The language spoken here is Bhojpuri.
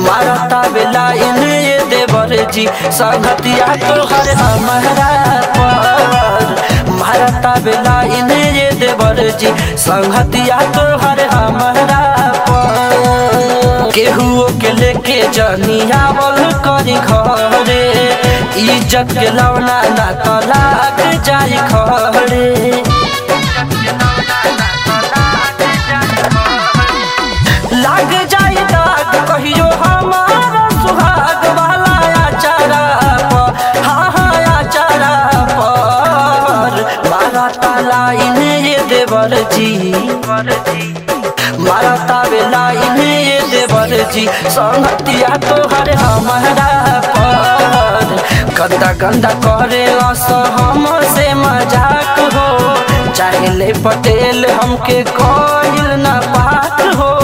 मारता बेला इन्हें ये देवर जी संगतिया तोहर हमारा पर मारता बेला इन्हें ये देवर जी संगतिया तोहर हमारा पर केहुओ के लेके जनियावल करी घरे इज्जत के लौना ना तलाक जाई खड़े लाग जाई दाग कहियो हमारा सुहाग वाला आचारा पर हाँ हाँ आचारा पर मारा ताला इन्हें ये देवर जी मारा तावेला इन्हें ये देवर जी संगतिया तोहर हमारा पर गंदा गंदा करे अस हमसे मजाक हो चाहे ले पटेल हमके कोइल ना बात हो